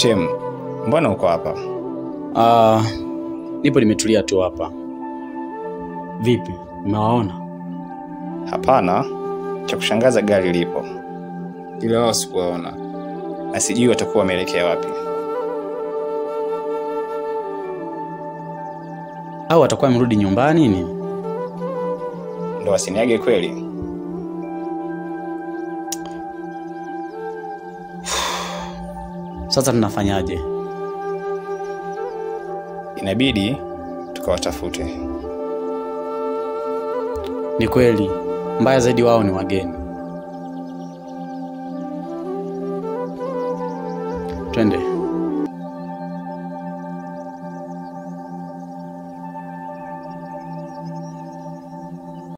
Shem, mbona uko hapa? Ah, nipo nimetulia tu hapa. Vipi, umewaona? Hapana, cha kushangaza gari lipo, ila wao sikuwaona na sijui watakuwa wameelekea wapi. Au watakuwa wamerudi nyumbani ni? Ndo wasiniage kweli? Sasa tunafanyaje? Inabidi tukawatafute. Ni kweli, mbaya zaidi wao ni wageni. Twende.